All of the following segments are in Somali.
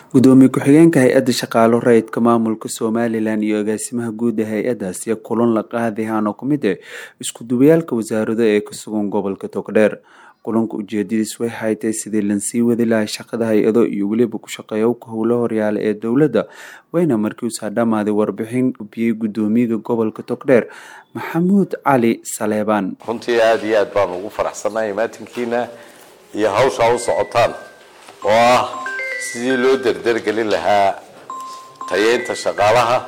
gudoomiye ku-xigeenka hay-adda shaqaalo rayidka maamulka somalilan iyo agaasimaha guud ee hay-adaas iyo kulan la qaadayahaan oo kamid ah isku duwayaalka wasaarado ee ka sugan gobolka togdheer kulanka ujeedadiis way haytay sidii lansii wadi lahay shaqada hay-ado iyo weliba ku shaqeeyowka howlo horyaala ee dowladda wayna markiiusaa dhammaaday warbixin ubiyey gudoomiyaga gobolka togdheer maxamuud cali saleebaan runtii aada iyo aad baan ugu faraxsannahay imaatinkiina iyo hawshaa u socotaan oo ah sidii loo derdergelin lahaa tayeynta shaqaalaha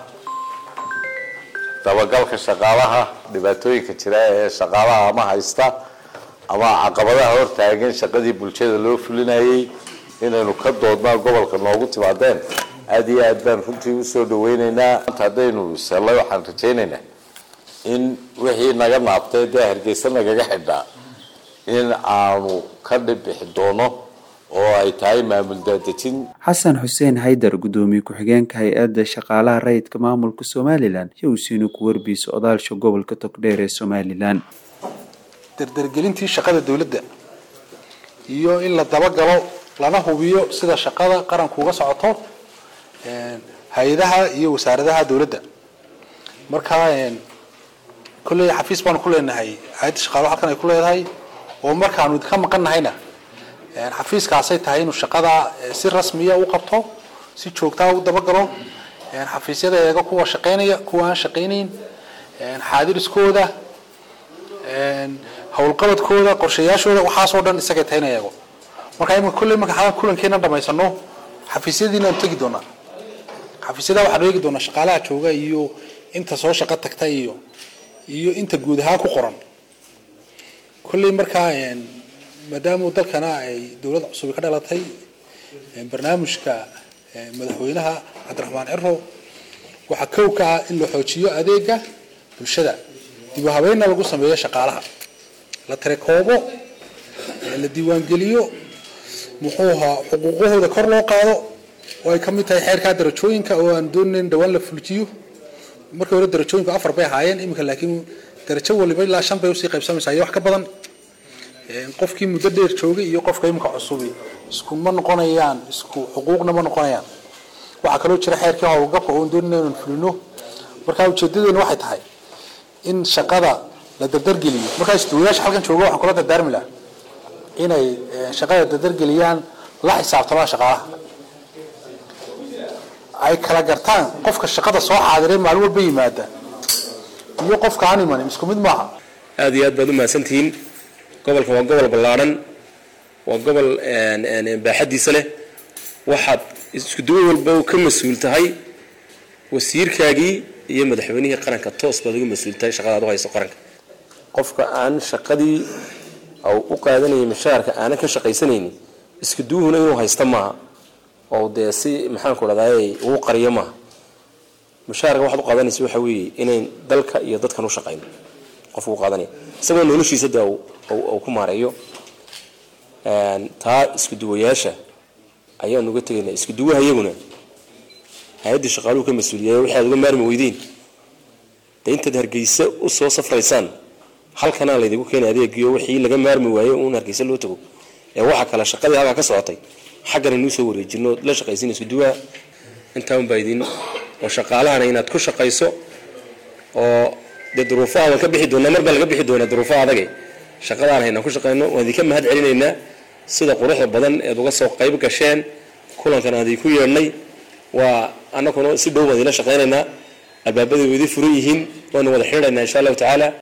dabagalka shaqaalaha dhibaatooyinka jira ee shaqaalaha ama haysta ama caqabadaha hortaagan shaqadii bulshada loo fulinayay inaynu ka doodnaa gobolka noogu timaadeen aada iyo aad baan runtii usoo dhaweyneynaa maanta haddaynu sellay waxaan rajaynaynaa in wixii naga naabtay dee hargeysa nagaga xidhaa in aanu ka dhibixi doono oo ay tahay maamul daadejin xasan xuseen haydar gudoomiye ku-xigeenka hay-adda shaqaalaha rayidka maamulka somalilan iyo usiina ku warbiisa odaasha gobolka togdheer ee somalilan dardargelintii shaqada dowladda iyo in la dabagalo lana hubiyo sida shaqada qaranku uga socoto hay-adaha iyo wasaaradaha dowladda markaa kolley xafiis baanu ku leenahay hay-adda shaqaalaha halkan ay ku leedahay oo markaanu idinka maqan nahayna xafiiskaasay tahay inuu shaqada si rasmiya u qabto si joogtaa u dabagalo xafiisyada eega kuwa shaqeynaya kuwa aan shaqeynayn xaadiriskooda howlqabadkooda qorshayaashooda waxaasoo dhan isagay tahay in eego marka imika kolley marka kulankeena dhamaysano xafiisyadiinaan tegi doonaa xafiisyada waxaanu eegi doonaa shaqaalaha jooga iyo inta soo shaqo tagta iyo iyo inta guud ahaan ku qoran kolley markaa maadaama dalkana ay dowlad cusubi ka dhalatay barnaamijka madaxweynaha cabdiraxmaan ciro waxaa kow ka ah in la xoojiyo adeega bulshada dib u habeynna lagu sameeyo shaqaalaha la tirakoobo la diiwaangeliyo muxuu ahaa xuquuqahooda kor loo qaado oo ay ka mid tahay xeerkaa darajooyinka oo aan doonayn dhawaan la fuljiyo markii hore darajooyinku afar bay ahaayeen iminka laakiin darajo waliba ilaa shan bay usii qaybsamaysaa iyo wax ka badan qofkii muddo dheer joogay iyo qofka imika cusubi isku ma noqonayaan isku xuquuqna ma noqonayaan waxaa kaloo jira xeerkii howlgabka oon doonina inaan fulino markaa ujeedadeena waxay tahay in shaqada la dardargeliyo markaa isduwayaasha halkan jooga waxaan kula dardaarmi laha inay shaqada dardargeliyaan la xisaabtamaan shaqaalaha ay kala gartaan qofka shaqada soo xaadiray maalin walba yimaada iyo qofka aan imanin isku mid maaha aada iyo aad baad umahadsantihiin gobolkan waa gobol ballaadhan waa gobol baaxadiisa leh waxaad isku duwo walba ka mas-uul tahay wasiirkaagii iyo madaxweynihii qaranka toos baad uga mas-uul tahay shaqadaad u hayso qaranka qofka aan shaqadii u qaadanayay mushaharka aanan ka shaqaysanaynin isku duwuhuna inuu haysta maaha oo dee si maxaanku dhahdaay ugu qariyo maaha mushaharka waxaad u qaadanaysa waxa weeye inayn dalka iyo dadkan u shaqayno qofku u qaadanaya isagoo noloshiisa de uu ku maareeyo taa isku duwayaasha ayaan uga tegaynaa isku duwaha iyaguna hay-adda shaqaaluhu ka mas-uuliyay wixi aad uga maarmi weydeen dee intaad hargeysa usoo safraysaan halkanaa laydigu keenay adeegiyo wixii laga maarmi waayo uun hargeysa loo tago ee waxa kale shaqadii halkaa ka socotay xaggana inuu soo wareejino la shaqaysin isku duwaha intaa unbaa idin oo shaqaalahana inaad ku shaqayso oo dee duruufaha waan ka bixi doonaa mar baa laga bixi doonaa duruufaha adage shaqadaan haynaan ku shaqayno waan idinka mahad celinaynaa sida quruxda badan eed uga soo qayb gasheen kulankan aan idinku yeedhnay waa annaguna si dhow baan idinla shaqaynaynaa albaabada way idin furan yihiin waanu wada xidhaynaa insha allahu tacaala